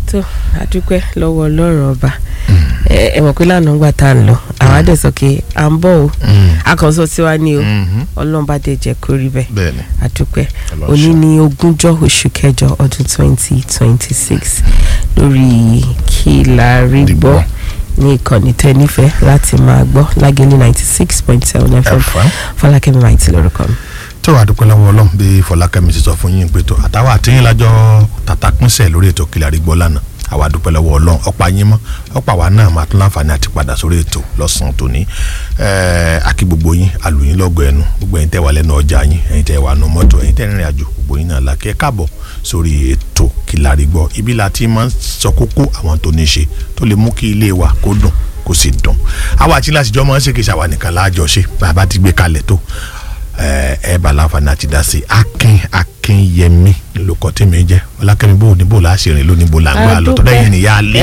tó adúpẹ́ lọ́wọ́ ọlọ́run ọba ẹ ẹ mọ̀ pé lánàá gbà tá à ń lọ àwa dẹ̀ sọ pé à ń bọ̀ o akọ̀sọ́ tiwa ni o ọlọ́run bá dẹ̀ jẹ́ kó rí bẹ́ẹ̀ bẹ́ẹ̀ni adúpẹ́ Ọlọ́run òní ṣe. ní ogúnjọ́ oṣù kẹjọ ọdún twenty twenty six lórí kí la rí Dìgbọ́. gbọ́ ní ìkànnì tẹ́nífẹ̀ẹ́ láti máa gbọ́ lágẹ́lì ninety six point seven fm ẹ̀fọ́. fọlákẹ́mi máa ti lórúkọ mi. tó wàá dúpẹ́ lọ́wọ́ ọlọ́run bí fọlákẹ́mi ti sọ fún yín pé tó àtàwọn àtìyìn lájọ tàtà pínṣẹ̀ lórí ètò Kílàrí Gbọ́ lánàá àwa dúpẹ́ lọ́wọ́ ọlọ́run ọ̀pá yín mọ́ ọ̀pá wa náà máa tún láǹfààní àti padà sórí ètò lọ́sàn-án tòní ẹ̀ẹ́ àkí gbogbo yín àlùyìn lọ́gọ̀ ẹnu gbogbo ẹ̀yin tẹ́ wà lẹ́nu ọjà yín ẹ̀yin tẹ́ wà nù mọ́tò ẹ̀yin tẹ́ rìnrìn àjò gbogbo yín náà lákẹ́ káàbọ̀ sórí ètò Kílàrí Gbọ́ ibi la ti máa ń sọ kókó àwọn tó ní ṣe tó lè mú kí ilé wa kó dùn kó sì dùn àwa àti láti máa ń ṣe kí ṣàwà nìkan láàjọ ṣe bàbá ti gbé kalẹ̀ tó ẹ ẹ bá láǹfààní àti dá sí akin akinyẹmí lóko tí mi jẹ ọlákẹ́mi bò ní bò láṣẹrin lónìí bò là ń gbà lọ tọ́lá ẹ̀yìn nìyá lé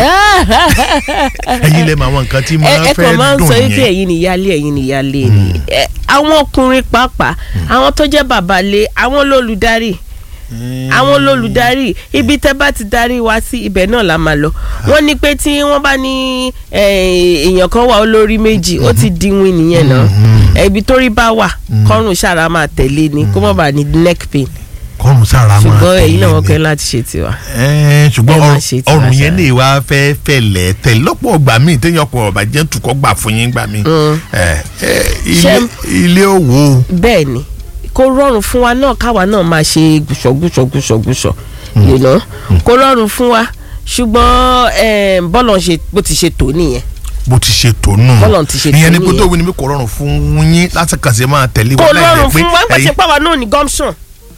ẹ̀yìn lẹ mọ àwọn nǹkan tí ẹ máa ẹ fẹ́ kàn máa ń dùn sọ wípé yẹn ẹ̀yin nìyálé ẹ̀yin nìyálé ni Ẹ, àwọn ọkùnrin pàápàá àwọn tó jẹ́ bàbá lé àwọn lólùdarí àwọn lólùdarí ibi tẹ́ bá ti darí wa sí ibẹ̀ náà la máa lọ wọ́n ní pé tí wọ́n bá ní eh, èèyàn kan wà olórí méjì ó ti dínwín nìyẹn náà Eh, ibi tó rí bá wà kọ́rùn ṣàrà máa tẹ̀lé ni kó má bàa ní neck pain kọ́run sára máa ṣùgbọ́n ẹ̀yin náà wọ́n tẹ̀lé kẹ́ ni. láti ṣe tiwa. Ẹ́ẹ̀, ṣùgbọ́n ẹ máa ọrùn- ṣe tiwa ọrùn yẹn ṣáà. lè wá fẹ́ fẹ̀lẹ̀ tẹ̀ lọ́pọ̀ ọgbà míì téèyàn kọ̀ ọ̀bà jẹ́ tukọ̀ gbà fún yín gbà míì Ẹ̀, ẹ̀, ilé Ṣé- ilé òwò bẹ́ẹ̀ ni kó rọrùn fún wa náà káwa náà máa ṣe gùsọ̀gùsọ̀gùsọ̀gùsọ̀ you know kó rọrùn fún wa ṣùgbọ́n eh, bọ́lọ̀ ṣe bó ti ṣe tó nìyẹn bó ti ṣe tó nù Bọ́lọ̀ ti ṣe tó ìyẹn ni pé nìyẹn. tó wí ni pé kò rọrùn fún yín láti kàn sí máa tẹ̀lé kó wọn láì jẹ́ rọrùn pé fún wa nígbà tí ẹ̀yin- pé àwa náà ní gumption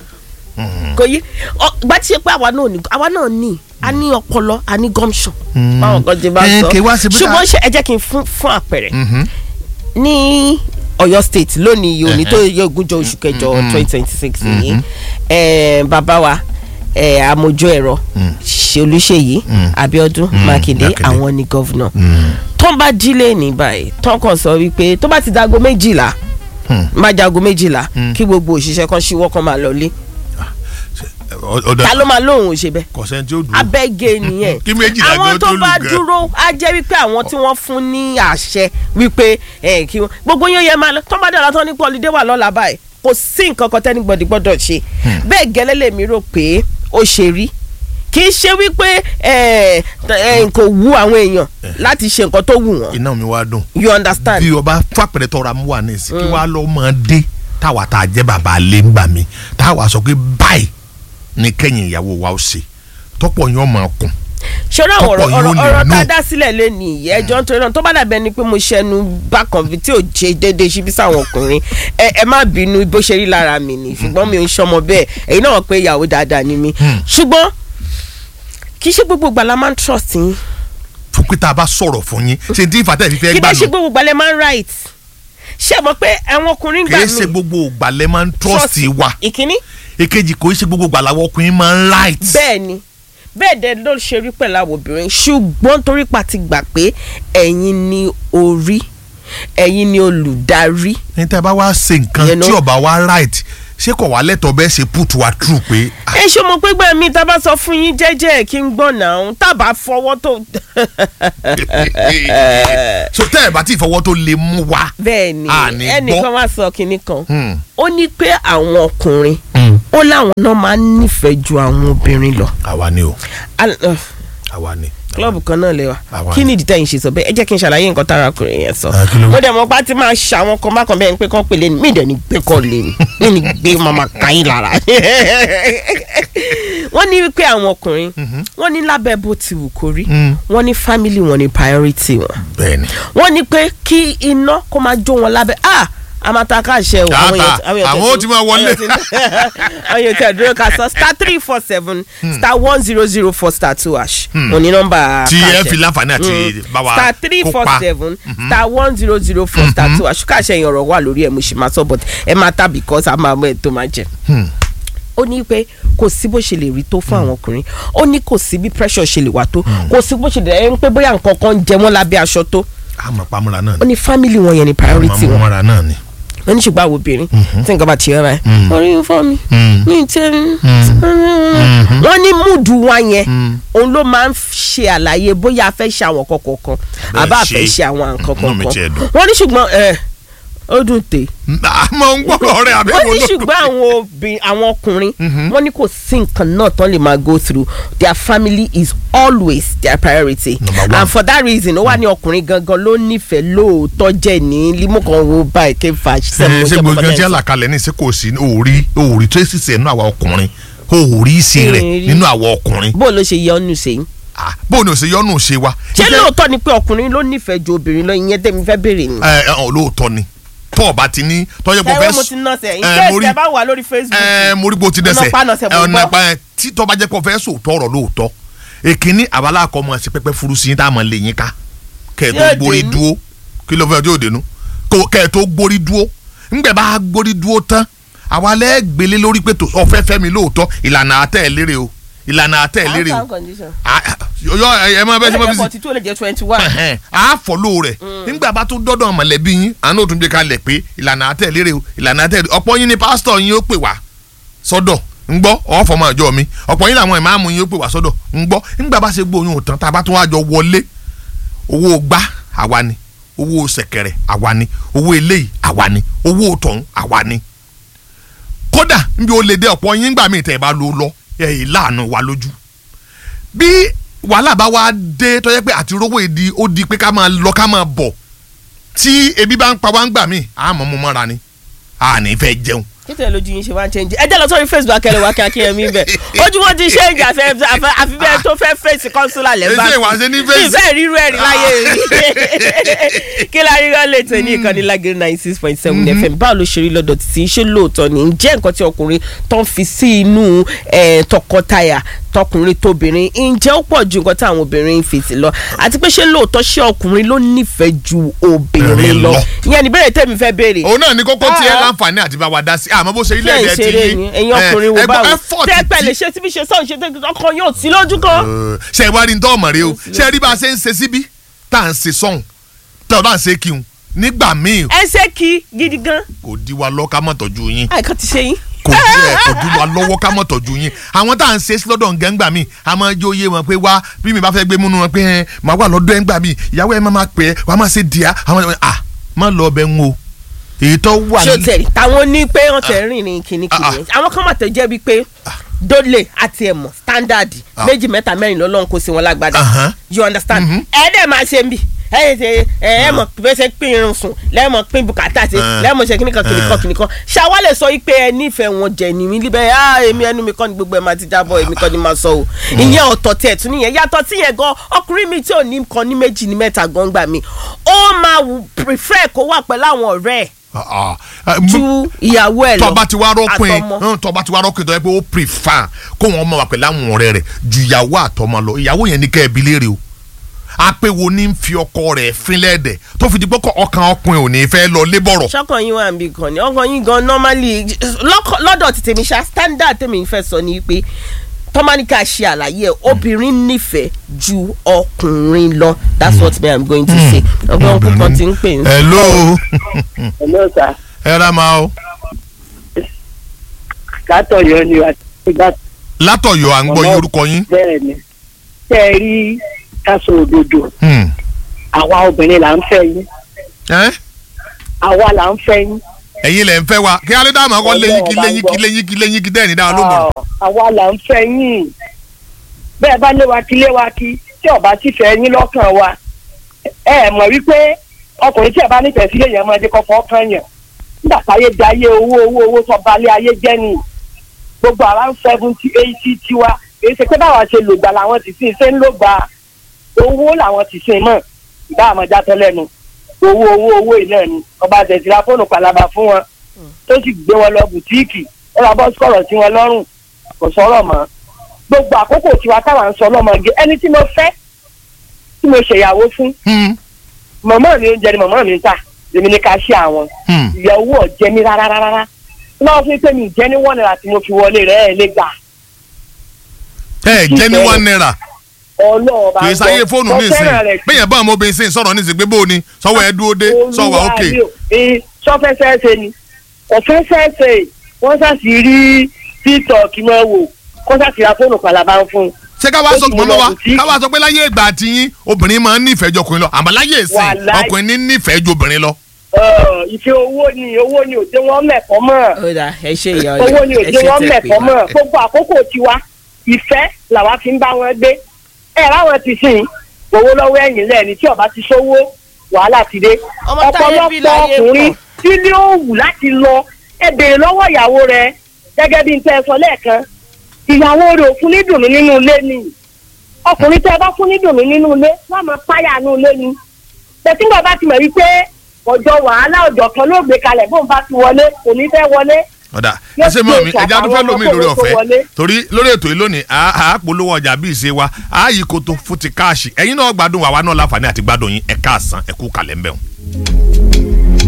kò yí ọ, gbà tí pé àwa náà ní àwa náà ní a ní ọpọlọ a ní gumption báwọn kan ti bá Eh, sọ kì í wá sí bí- ṣùgbọ́n ṣe ẹ jẹ́ kí n fún fún àpẹẹrẹ Mhm. ní Ọ̀yọ́ state lónìí yìí òní tó yẹ ogúnjọ́ oṣù kẹjọ twenty twenty six yìí eh, bàbá wa eh, amójú ẹ̀rọ ṣe Olúṣèyí Abíọ́dún Mákindé Mákindé. àwọn ni gọ́vnà Mm. tó ń bá jílé ní báyìí tó ń kàn sọ wípé tó bá ti dago méjìlá Hmm. má jago méjìlá kí gbogbo òṣìṣẹ́ kan ṣíwọ́ kan máa lọlé Ọ- ọ̀dọ̀ ta ló máa lóhùn ṣe bẹ́ẹ̀ kọ̀sẹ́ tí ó dùn. abẹ́gẹ́ nìyẹn Kí méjìlá àwọn gan tó tó lù bá gan. dúró á jẹ́ wípé àwọn tí wọ́n fún ní àṣẹ wípé ẹ̀ kí wọ́n gbogbo yóò yẹ máa lọ tó bá dọ̀la tó ní pọ́lídé wà lọ́la báyìí kò sí nǹkan kan tẹ́nibọ̀dì gbọ́dọ̀ ṣe bẹ́ẹ̀ gẹ́lẹ́ lèmi rò pé ó ṣe rí kì í ṣe wípé ẹ̀ ẹ̀ kò wú àwọn èèyàn láti ṣe nǹkan tó wù wọ́n iná mi wá dùn. you understand bí ọba fàpẹrẹ tọrọ amú wa nísì kí wàá lọ máa dé táwa tá a jẹ bàbá lé ń gbà mí táwa sọ pé báyìí ni kẹ́yìn ìyàwó wa ó ṣe tọ́pọ̀ yẹn ọmọ kùn. ṣọ́ra àwọn ọ̀rọ̀ Tọ́pọ̀ yóò ọ̀rọ̀ lè ọ̀rọ̀ tá a nù. dá sílẹ̀ lẹ́nu ìyẹn ẹjọ́ nítorí náà tó bá dàbẹ́ ni pé mo ṣẹnu bákan bí tí ò ṣe déédéé síbí sáwọn ọkùnrin ẹ ẹ má bínú bó ṣe rí lára mi ni ṣùgbọ́n mi ò ń ṣọmọ bẹ́ẹ̀ èyí náà wọ́n pé ìyàwó dáadáa ni mi ṣùgbọ́n kì í ṣe gbogbo ìgbà la máa ń trust yín fún pé tá a bá sọ̀rọ̀ fún yín ṣe tí ìfàtẹ́ fi fẹ́ kì í gbà bá ṣe nù gbogbo ìgbà lẹ máa ń right ṣé ẹ mọ̀ pé àwọn ọkùnrin kì gbà í ṣe mí gbogbo ìgbà lẹ máa ń trust wa ìkíní èkejì kò í ṣe gbogbo ìgbà làwọn ọkùnrin máa ń right. bẹ́ẹ̀ ni bẹ́ẹ̀ dẹ̀ ló ṣe rí pẹ̀lú àwọn obìnrin ṣùgbọ́n torí pa ti gbà pé ẹ̀yin ni orí ẹ̀yin ni olùdarí ní tẹ́ bá wá ṣe nǹkan You know? tí ọba wa right ṣé kò wá lẹ́tọ̀ọ́ bẹ́ẹ̀ ṣe put wa true pé ah, ẹ ṣe mọ̀ pé gbà mí tá a bá sọ fún yín jẹ́jẹ́ kí n gbọ́ náà tá a bá fọwọ́ tó. so tẹ́ ẹ̀ bá ti fọwọ́ tó lè mú wa. bẹ́ẹ̀ ni A ní ẹnìkan gbọ́. wá sọ kinní kan Hmm. ó ní pé àwọn ọkùnrin ó láwọn náà máa ń nífẹ̀ẹ́ ju àwọn obìnrin lọ. àwa ni o Al- uh, àwa ni. klọ́ọ̀bù kan náà lè wa Àwa kí ni. ni ìdí tẹ̀yìn ṣe sọ bẹ́ẹ̀ ẹ jẹ́ kí n ṣàlàyé nǹkan tára ọkùnrin yẹn sọ. Ah, kí ló wí? mo dẹ̀ mọ́ pa ti máa ṣàwọn kan bákan bẹ́ẹ̀ ni pé kán pè lé ní mí dẹ̀ ní gbé kọ́ lé ní mí ní gbé mama kàyín lára. wọ́n ní wípé àwọn ọkùnrin wọ́n ní lábẹ́ bó ti wù kó rí Mm. wọ́n ní family wọn ní priority wọn bẹ́ẹ̀ni. wọ́n ní pé kí iná kó máa jó wọn lábẹ́ ah amata ṣe o Tààtà, èèyàn- èèyàn àwọn tẹ̀ ó ti máa wọlé. àwọn èèyàn ti- àwọn èèyàn tẹ̀ dúró ká sọ star three four seven star one zero zero four star two hash òní nọ́mbà tí ẹ káàṣẹ. fi láǹfààní àti bá wa star three four kópa. seven star one zero zero four star two hash káàṣẹ yẹn ọ̀rọ̀ wà lórí ẹ̀ mo sì máa sọ but ẹ máa ta because a máa mọ ẹ̀ tó máa jẹ Hmm. ó ní pé kò sí bó ṣe lè rí tó fún àwọn ọkùnrin ó ní kò sí bí pressure ṣe lè wà tó kò sí bó ṣe lè ẹ ń pé bóyá nǹkan kan ń jẹ wọ́n lábẹ́ aṣọ tó àmọ́ pamọ́ra náà ó ni ní family wọn yẹn ni priority wọn pamọ́ra náà ni. wọ́n ní ṣùgbọ́n àwọn obìnrin tí nǹkan bá ti yọra ẹ̀ Mm. orí ń fọ́ mi Mm. mi tẹ́ Mhm. wọ́n ní múùdù wa yẹn Mm. òun ló máa ń ṣe àlàyé bóyá a fẹ́ ṣe àwọn kọ̀ọ̀kan kan Bẹ́ẹ̀ àbá a ṣe. fẹ́ ṣe àwọn nǹkan Inú mi kọ̀ọ̀kan tiẹ̀ dùn. wọ́n ní ṣùgbọ́n ẹ̀ ó dùn tè àmọ́ ń gbọ́dọ̀ rẹ̀ àbí wọ́n wo ní ló ṣùgbọ́n àwọn obìnrin àwọn ọkùnrin Mhm. wọ́n ní kò sí nǹkan náà tán lè máa go through their family is always their priority Number one. and for that reason ó wà ní ọkùnrin gangan ló nífẹ̀ẹ́ lóòótọ́ jẹ́ ní limokàn wo báyìí ké fa ṣe ṣe gbogbo ẹjẹ àlàkalẹ̀ ní ṣe kò sí òòrí òòrí tó sì ṣe nínú àwa ọkùnrin òòrí ṣe rẹ̀ Èrè. nínú àwa ọkùnrin bó ló ṣe yẹ ọ́nù sẹ́yìn Ah, bó ni o ṣe yọnu ṣe wa. ṣé Iṣẹ́- lóòótọ́ ni pé ọkùnrin ló nífẹ̀ẹ́ ju obìnrin lọ ìyẹn tẹ́mi fẹ́ béèrè ni. ẹ ẹ ọ lóòótọ́ ni tó o bá ti ní tọ́jú pé o fẹ́ ẹ̀rọ mo ti ná sẹ̀ ẹ, ìṣe mo rí- ìṣe bá wà lórí Facebook. ẹ mo rí bó ti dẹsẹ̀ Ọ̀nà pa nọ̀sẹ̀ mo ọ̀nà gbọ́. pa ẹ tí tọ́ bá jẹ́ pé o fẹ́ sòótọ́ ọ̀rọ̀ lóòótọ́ èkínní àbálá akọ ọmọ ẹ̀sìn pẹ́pẹ́ furu sí yín tá a mọ̀ lè yín ká kẹ́ ẹ̀ tó Yóò gbórí dénú. dúó kí ló fẹ́ ọjọ́ òdenu kẹ́ ẹ̀ tó gbórí dúó ńgbẹ́ bá gbórí dúó tán àwa lẹ́ gbélé lórí pé tó ọ̀fẹ́ fẹ́ mi lóòótọ́ ìlànà àtẹ̀ ẹ̀ lérè o ìlànà àtẹ̀ ẹ̀ lérè o Ah, ah, yọ ẹ ẹ máa bẹ́ẹ̀ ṣe máa fi sí forty two lè jẹ́ twenty one. ẹhẹn, a fọlọ rẹ nígbà bá tún dọdọ mọ̀lẹ́bí yín àánú òtún gbé kalẹ̀ pé ìlànà àtẹlére o ìlànà àtẹlére ọ̀pọ̀ yín ni pásítọ̀ yín ó pè wá sọ́dọ̀ ń gbọ́ ọfọmọ àjọ mi ọ̀pọ̀ yín làwọn ìmáàmù yín ó pè wá sọ́dọ̀ ń gbọ́ nígbà bá ṣe gbóyún òtán tá a bá tún wá jọ wọlé owó gbá àwa ni owó ṣẹ̀kẹ̀rẹ̀ àwa ni owó eléyìí àwa ni owó tọ̀hún àwa ni kódà níbi ó lè dé ọ̀pọ̀ yín gbà mí tẹ̀ ẹ bá lò ó lọ ẹ̀ ẹ̀ láàánú wa lójú bí wàhálà bá wá dé tó yẹ pé àti rówó èdè ó di pé ká máa lọ ká máa bọ̀ tí ebi bá ń pa wá ń gbà mí àmọ́ mo mọ́ra ni a ní fẹ́ jẹun. títẹ̀ lójú yín ṣe wá ń change ẹ jẹ́ lọ sórí Facebook akẹ́lẹ́ wa kíákíá mi bẹ̀ ojú wọn ti change àfẹ́ àfẹ́ àfi bẹ́ẹ̀ tó fẹ́ fèsì kọ́nsúlà lẹ́bàá Èsì ìwà ṣe ní fèsì. ìfẹ́ rírú ẹ̀rí láyé rí kí la rí rán lẹ́tọ̀ ní ìkànnì lágẹ̀rẹ́ ninety six point seven fm báwo ló ṣe rí lọ́dọ̀ títí ṣé lóòótọ́ ni ǹjẹ́ nǹkan tí ọkùnrin tó ń fi sí inú eh, tọkọtaya tọkùnrin tóbìnrin ǹjẹ́ ó pọ̀ ju nǹkan tí àwọn obìnrin ń fi sí lọ àti pé ṣé lóòótọ́ ṣé ọkùnrin ló nífẹ̀ẹ́ ju obìnrin Obìnrin lọ lọ. ìyẹn ni bẹ́ẹ̀ tẹ́mi fẹ́ béèrè òun náà ní kókó tiẹ̀ Ah. láǹfààní àti bá wa dá sí àmọ́ bó ṣe ilé ṣé ẹ̀dẹ̀ ti ìṣeré yín ni ẹ̀yin ọkùnrin wo báwo effort tẹ́ pẹ̀lẹ́ tí ṣe tí bí ṣe sọ̀rọ̀ ṣe tẹ́ ọkàn yóò sí lójú kan. ṣe ìwà rí ntọ́ ọmọ rẹ o ṣe rí bá a ṣe ń ṣe síbí tá à ń ṣe sọ́hùn tá à ń ṣe kí n nígbà míì ẹ ṣe kí gidi gan kò di wa lọ ká mọ̀ tọ́jú yín àìkọ́ ti ṣe yín. kò di ẹ kò di wa lọ́wọ́ ká mọ̀ tọ́jú yín àwọn tá à ń ṣe sí lọ́dọ̀ ǹgẹ́ ńgbà míì a máa jó yé wọn pé wá bí mi bá fẹ́ gbé múnú wọn pé ẹ màá wà lọ́dọ̀ ẹ̀ ńgbà míì ìyàwó ẹ̀ máa máa pè é wà á máa ṣe dìá àwọn ẹ̀ à má lọ ọbẹ̀ ń wo èyí tó wà ṣé o ní- tẹ̀ táwọn ní pé wọ́n tẹ̀ rìn ní kìnnìkìnnì àwọn kan mà tẹ̀ jẹ́ bíi pé dole àti ẹ̀mọ̀ standard méjì mẹ́ta mẹ́rin lọ́lọ́run kó sí wọn lágbádá Ahan. you understand Mhm. ẹ dẹ̀ máa ṣe ń bì ẹ ṣe ẹ ẹ mọ̀ pé ṣe pín irun sùn lẹ́mọ̀ pín bùkátà ṣe Ah. lẹ́mọ̀ ṣe kíníkan kíníkan Ah. kíníkan ṣàwa lè sọ pé ẹ nífẹ̀ẹ́ wọn jẹ̀ ní mi líbẹ̀ ah èmi ẹnu mi kọ́ ni gbogbo ẹ̀ máa ti jábọ̀ èmi kọ́ ni máa sọ o ìyẹn ọ̀tọ̀ tiẹ̀ tún nìyẹn yàtọ̀ tí yẹn gan ọkùnrin mi tí ò ní kan ní méjì ní mẹ́ta gan gbà mí ó máa wù- prefer kó wà pẹ̀lú àwọn ọ̀rẹ́ ẹ̀ Ah, ah. ju ìyàwó ẹ̀ lọ tọba ti wá rọpin àtọmọ. tọba ti wá rọpin tó yẹ pé ó prefer kó wọn mọ wà pẹ̀lú àwọn ọ̀rẹ́ rẹ̀ ju ìyàwó àtọmọ lọ ìyàwó yẹn ní kẹ́ ẹ bi léèrè o apẹ̀wò ní ń fi ọkọ rẹ̀ fínlẹ̀ dẹ̀ tó fi di pé ọkàn ọkùnrin ò ní fẹ́ lọ lébọ̀rọ̀ sọ́kàn yín wà níbi kan ni ọkàn yín gan normally lọ́kọ̀- lọ́dọ̀ ti tèmi ṣá standard tèmi fẹ́ sọ ni pé tọ́mánikà ṣe àlàyé ẹ̀ obìnrin nífẹ̀ẹ́ ju ọkùnrin lọ that's what me i'm going to say ọgbọ́n púpọ̀ ti ń pè ń hello Hello sir. ẹ ra ma o látọ̀yọ́ ni àti ìgbà látọ̀yọ̀ à ń gbọ́ yín orúkọ yín bẹ́ẹ̀ ni tẹ́ ẹ rí káṣọ òdodo Hmm. àwa obìnrin là ń fẹ́ yín Ẹ́? àwa là ń fẹ́ yín ẹ̀yin lẹ̀ ń fẹ́ wa kí alẹ́ dáhùn akọ́ léyìn kí léyìn kí léyìn kí léyìn kí dẹ́ẹ̀ni dáhùn ló mọ̀ Ọ̀, àwa là ń fẹ́ yín bẹ́ẹ̀ bá lé wa kí lé wa kí tí ọba sì fẹ́ yín lọ́kàn wa ẹ ẹ̀ mọ̀ wípé ọkùnrin tí ẹ bá nífẹ̀ẹ́ sílé yẹn máa dé kọ́kọ́ kan yàn nígbà táyé di ayé owó owó owó sọ balẹ̀ ayé jẹ́ ni gbogbo around seventy eighty tiwa èyí ṣe pé báwa ṣe lògbà làwọn ti sìn ṣe ń lògbà owó làwọn ti sìn mọ́ ìbá àmọ́ játọ́ lẹ́nu owó owó owó ìnáà ni ọba tẹ̀síra fóònù palaba fún wọn tó sì gbé wọn lọ bùtíìkì ó ra bọ́ sọ̀rọ̀ sí wọn lọ́rùn kò sọ̀rọ̀ mọ́ gbogbo àkókò tiwa táwa ń sọ lọ́mọge ẹni tí mo fẹ́ tí mo ṣèyàwó fún Hmm. mọ̀mọ́ mi oúnjẹ ni mọ̀mọ́ mi ń tà èmi ní ká ṣe àwọn Hmm. ìyàwó ọ̀jẹ́ mi rárá rárá náà fún pé mi ìjẹ́ ní wọ́n náírà tí mo fi wọlé rẹ̀ ẹ̀ lé gbà ẹ jẹ́ ní one naira ọlọ́ọ̀ bá kì í sáyé fóònù mo ní ìsìn fẹ́ràn rẹ̀ bẹ́ẹ̀ yẹn bá àwọn obìnrin sìn sọ̀rọ̀ ní ìsìn pé bó o ní sọ̀wọ́ ẹ dúró dé sọ̀wọ́ òkè. sọfẹsẹsẹ ni ọfẹsẹsẹ wọ́n ṣàṣì rí tiktok máa wò kó ṣàṣì ra fóònù pàlàbà ń fún un. ṣé ká wá Ó sọ sì mọ́mọ́ lọ wa bùtíìkì. ká wá sọ pé láyé ìgbà àti yín obìnrin máa ń nífẹ̀ẹ́ ju ọkùnrin lọ àmọ́ láyé ìsìn Wàláì. ọkùnrin ní nífẹ̀ẹ́ ju obìnrin lọ. Ọ̀, ìfẹ́ owó ni owó ni òde wọn mẹ̀kọ́ mọ́ ó dà ẹ ṣe ìyá owó ni ẹ òde ṣe wọn tẹ́ pé mẹ̀kọ́ mọ́ wá. gbogbo àkókò tiwa ìfẹ́ làwa fi ń bá wọn gbé ẹ ráwọn ti sìn owó lọ́wọ́ ẹ̀yìn lẹ́ni tí ọba ti sówó wàhálà ti dé Ọmọ táyé bí ọ̀pọ̀lọpọ̀ láyé ọkùnrin pọ̀. tí ní ó wù láti lọ ẹ béèrè lọ́wọ́ ìyàwó rẹ gẹ́gẹ́ bí n tẹ́ ẹ sọ lẹ́ẹ̀kan ìyàwó rẹ ò fún ní dùnú nínú ilé ni ọkùnrin tẹ́ ẹ bá fún ní dùnú nínú ilé wọ́n máa páyà nínú ilé ni tẹ̀sí bàbá ti mọ̀ wípé ọjọ́ wàhálà ọjọ́ kan ló gbé kalẹ̀ bóun bá ti wọlé kò ní fẹ́ wọlé ọ̀dà Yóò ẹsẹ̀ mọ́ mi gbé ẹja tó fẹ́ ìṣàkàwọ́ lómi ọmọ lórí kó tó ọ̀fẹ́ wọlé. torí lórí ètò yìí lónìí a a polówó ọjà bí ìṣe wa a yí koto fún ti káàṣì ẹ̀yin náà gbádùn wa wa náà láǹfààní àti gbádùn yín ẹ̀ káàsán ẹ̀ kú kalẹ̀ ń bẹ̀ wọ́n.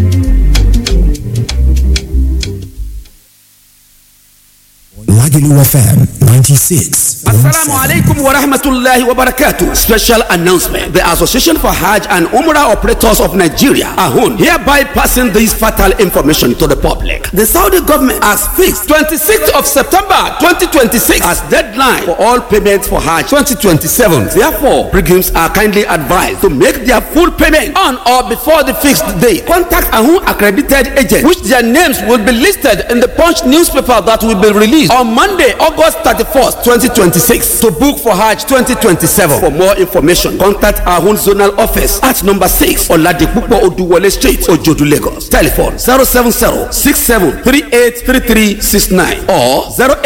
Lagelu FM 96. Assalamu alaikum wa rahmatullahi wa barakatuh. Special announcement. The Association for Hajj and Umrah Operators of Nigeria, AHUN, hereby passing this fatal information to the public. The Saudi government has fixed 26th of September 2026 as deadline for all payments for Hajj 2027. Therefore, pilgrims are kindly advised to make their full payment on or before the fixed date. Contact AHUN accredited agents, which their names will be listed in the Punch newspaper that will be released on Monday, August 31st, 2026 to book for Hajj 2027. For more information, contact our own zonal office at number 6 Oladipupo Oduwole Street, Ojodu, Lagos. Telephone 070-6738-3369 or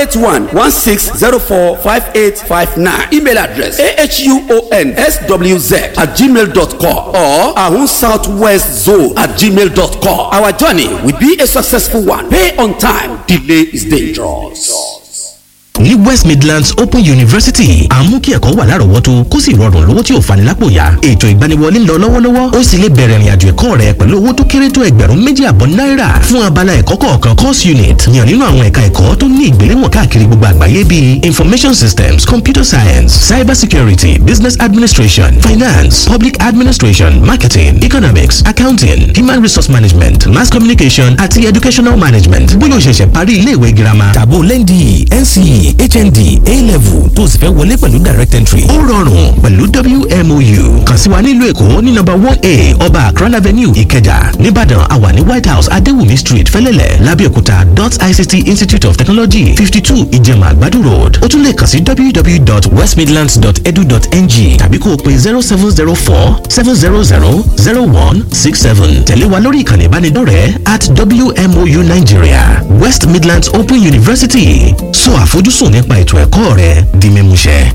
081-1604-5859. Email address ahunSWZ at gmail.com or Ahun Southwest Zone at gmail.com. Our journey will be a successful one. Pay on time. Delay is dangerous. ní west midlands open university à ń mú kí ẹ̀kọ́ wà lárọ̀ọ́wọ́tó kó sì rọrùn lówó tí ò fani lápò ya ètò ìgbaniwọlé ń lọ lọ́wọ́lọ́wọ́ ó sì lè bẹ̀rẹ̀ ìrìnàjò ẹ̀kọ́ rẹ pẹ̀lú owó tó kéré tó ẹgbẹ̀rún méjì àbọ̀ náírà fún abala ẹ̀kọ́ kọ̀ọ̀kan course unit yàn nínú àwọn ẹ̀ka ẹ̀kọ́ tó ní ìgbéléwọ̀n káàkiri gbogbo àgbáyé bíi information systems computer science cyber security business administration finance public administration marketing economics accounting human resource management mass communication àti educational management bóyá o ṣẹ̀ṣẹ̀ parí iléèwé girama tàbó lẹ́ndì nce hnd a-level tó o sì fẹ́ wọlé pẹ̀lú direct entry ó rọrùn pẹ̀lú wmou kàn sí wa nílùú èkó ní nọ́mbà one a ọba akran avenue ìkẹjà nìbàdàn àwa ní white house adéwùmí street fẹ́lẹ́lẹ̀ lábẹ́òkúta dot ict institute of technology fifty two ìjẹ̀mà àgbàdo road ó tún lè kàn sí www.westmidlands.edu.ng tàbí kó o pe zero seven zero four seven zero zero zero one six seven tẹ̀lé wa lórí ìkànnì ìbánidọ́rẹ̀ẹ́ at wmou nigeria west midlands open university sọ àfojúsùn nípa ètò ẹ̀kọ́ rẹ di mímúṣẹ.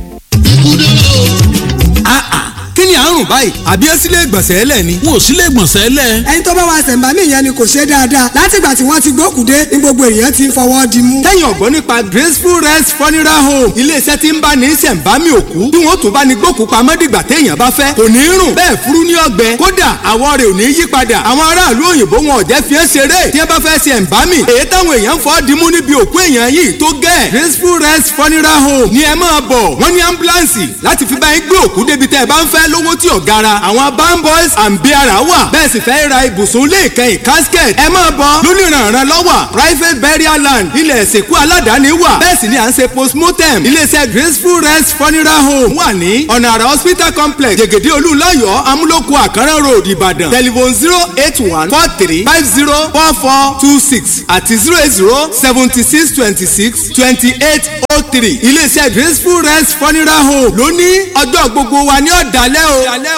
kí ni àrùn báyìí àbí ẹ sílé ìgbọ̀nsẹ̀ ẹlẹ̀ ni. wọn ò sílé ìgbọ̀nsẹ̀ ẹlẹ̀. ẹni tó bá wa ṣẹ̀ǹbámì yẹn ni kò ṣe dáadáa látìgbà tí wọ́n ti gbókùdé ní gbogbo èèyàn ti ń fọwọ́ di mú. tẹ́yìn ọ̀gbọ́n nípa graceful rest funeral home iléeṣẹ́ tí ń bá ní ṣẹ̀ǹbámì òkú bí wọ́n tún bá ní gbókù pamọ́ dìgbà téèyàn bá fẹ́ kò ní rùn bẹ́ẹ̀ furu ní ọgbẹ́ kódà àwọ̀ rẹ̀ ò ní yí padà àwọn aráàlú òyìnbó wọn ò jẹ́ fi é ṣeré tí wọ́n bá fẹ́ ṣẹ̀ǹbámì èyí táwọn èèyàn fọ́ dimú níbi òkú èèyàn yìí tó gẹ́ graceful rest funeral home ni ẹ máa bọ̀ wọ́n ní ambulance láti fi bá yín gbé òkú débi tẹ́ ẹ bá ń fẹ́ lówó tí ò gara àwọn bamboys and beara wà bẹ́ẹ̀ sì fẹ́ ra ibùsùn lè kẹ́yìn casket ẹ máa bọ̀ lónìrànràn lọ́wọ́ private burial land ilẹ̀ ìsìnkú aládàáni wà bẹ́ẹ̀ sì ni à ń ṣe postmortem iléeṣẹ́ graceful rest funeral home wà ní ọ̀nà àrà hospital complex jẹ̀gẹ̀dẹ̀ olúńlọ́yọ̀ amúlòkù àkàrà road ìbàdàn telephone zero eight one four three five zero four four two six àti zero eight zero seventy six twenty six twenty eight oh three iléeṣẹ́ graceful rest funeral home lóní ọjọ́ gbogbo wa ní ọ̀dàlẹ́ o.